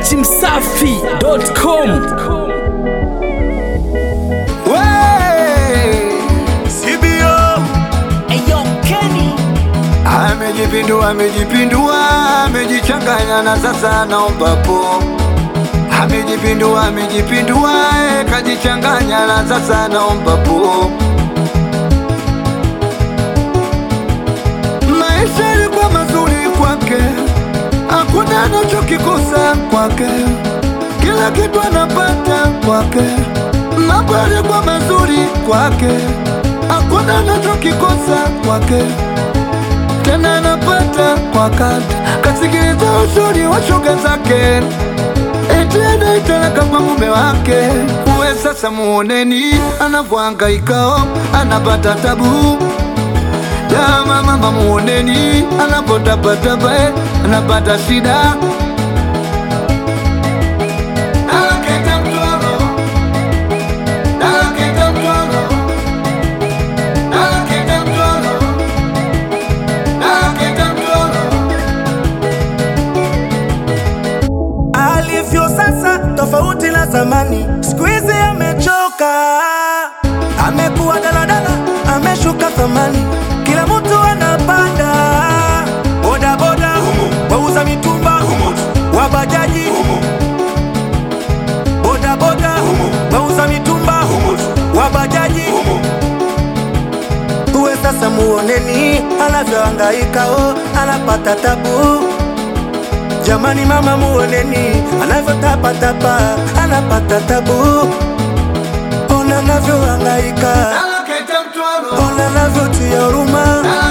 dachimsafi.com CBO Eyo Kenny amejipindua, amejipindua, amejichanganya na sasa naomba po. Amejipindua, amejipindua, eh, kajichanganya na sasa naomba po. Maisha yalikuwa mazuri kwake, hakuna anachokikosa kwake, kila kitu anapata kwake. Mambo yalikuwa mazuri kwake, hakuna anachokikosa kwake tena anapata kwa kati, kasikiliza ushauri wa shoga zake, eti anaitalaka kwa mume wake. Uwe sasa muoneni anavyohangaika, anapata tabu Jama mama muoneni anapotapatapa, eh, anapata shida Anaketa mtoro, anaketa mtoro, anaketa mtoro alivyo sasa tofauti na zamani, siku hizi amechoka, amekuwa daladala, ameshuka thamani, kila mtu anapanda bodaboda, wauza mitumba, wabajaji, bodaboda, wauza mitumba, wabajaji uwe sasa muoneni anavyohangaika, oh, anapata tabu Jamani mama muoneni anavyotapatapa anapata tabu, ona anavyohangaika, Anaketa mtoro, ona anavyotia huruma,